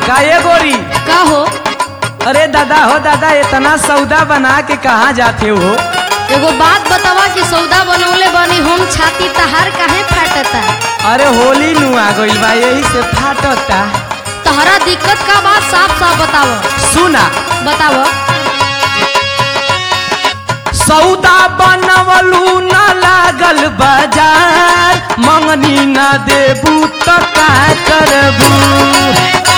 का ये गोरी का हो अरे दादा हो दादा इतना सौदा बना के कहाँ जाते हो एगो बात बतावा कि सौदा बनौले बनी हम छाती तहार काहे फाटता अरे होली नु आ गइल बा यही से फाटता तहरा दिक्कत का बात साफ साफ बताव सुना बताव सौदा बनवलू न लागल बाजार मंगनी न देबू त का करबू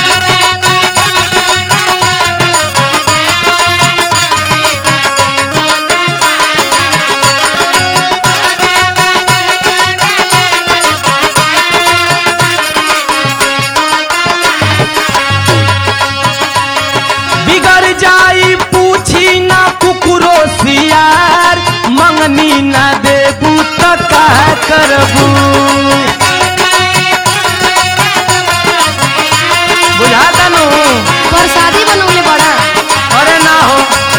बिगड़ जाई पूछी ना कुकुरो सियार मंगनी ना देबू त का करबू बुझाता नु प्रसादी बनौले बड़ा अरे ना हो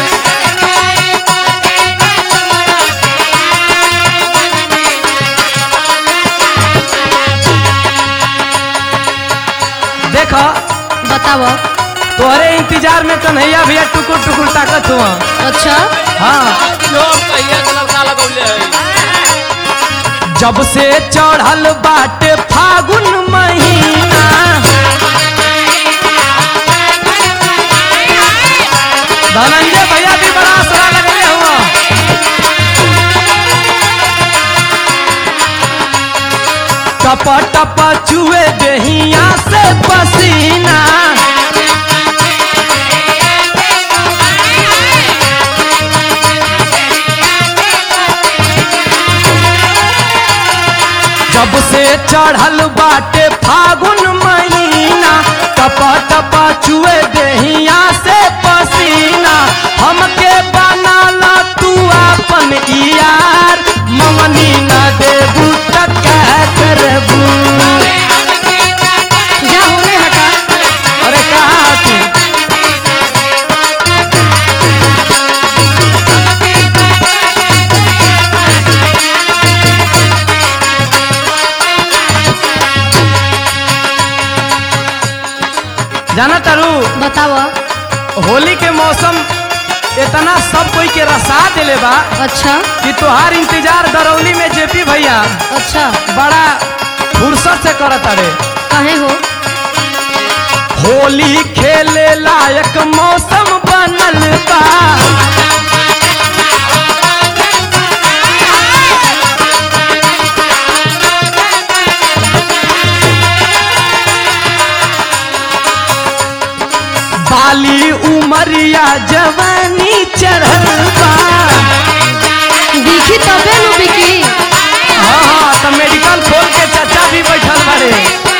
देखो बताव तोहरे इंतजार में कन्हैया भैया टुकुर टुकुर ताकत हुआ अच्छा हाँ लोग कहिया के लड़का लगौले है जब से चढ़ल बाटे फागुन महीना धनंजय भैया भी बड़ा असरा लगले हुआ टप टप चुए देहिया से पसीना जब से चढ़ल बाटे फागुन महीना टप टप चुए देहिया से पसीना हमके बनाला तू अपन यार ममनी न देबू त क्या करबू जा होने हटा अरे कहाँ तू जाना तारू बताव होली के मौसम इतना सब कोई के रसा दिले बा अच्छा कि तोहार इंतजार दरौली में जेपी भैया अच्छा बड़ा फुर्सत से करत अरे काहे हो होली खेले लायक मौसम बनल बा बाली उमरिया जवानी चढ़ल बा दिखी तबे नु बिकी हाँ हाँ तो मेडिकल खोल के चाचा भी बैठल बारे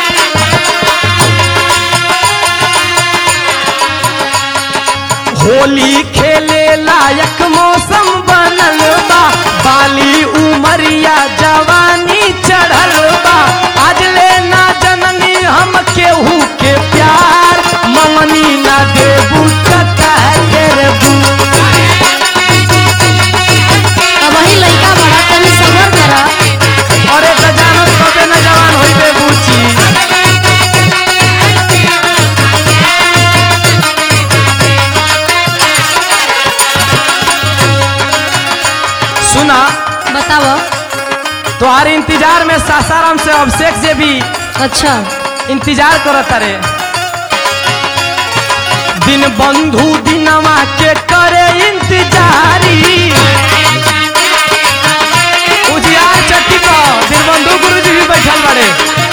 होली खेले लायक मौसम बनल बा बाली उमरिया जवानी चढ़ल बा आज ले ना जननी हम केहू के प्यार ममनी ना देबू त का करबू अब वही लड़का बड़ा तनी सबर करा अरे त जानत कबे न जवान होइबे बुची सुना बताव तोहार इंतजार में सासाराम से अभिषेक से भी अच्छा इंतजार करत रे दिन बंधु दिनवा के करे इंतजारी उजियार चट्टी पर दिन बंधु गुरुजी भी बैठल बड़े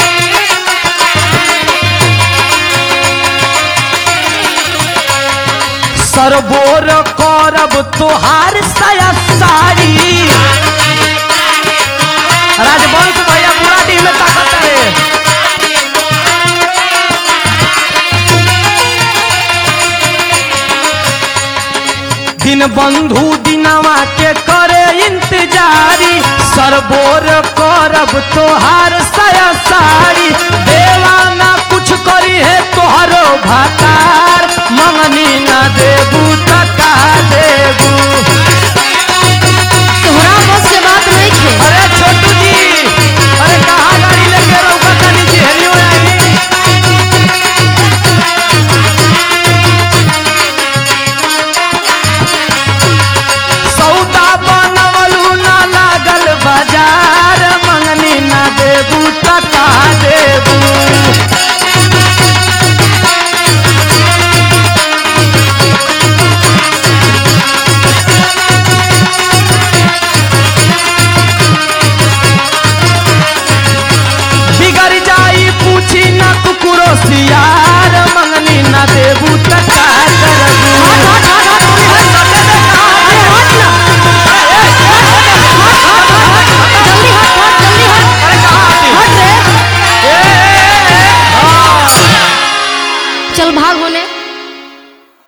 सरबोर करब तोहार साया साड़ी राजवंश भैया पूरा टीम में ताकत है दिन बंधु दिनवा के करे इंतजारी सरबोर करब तोहार साया साड़ी देवाना कुछ करी है तोहरो भात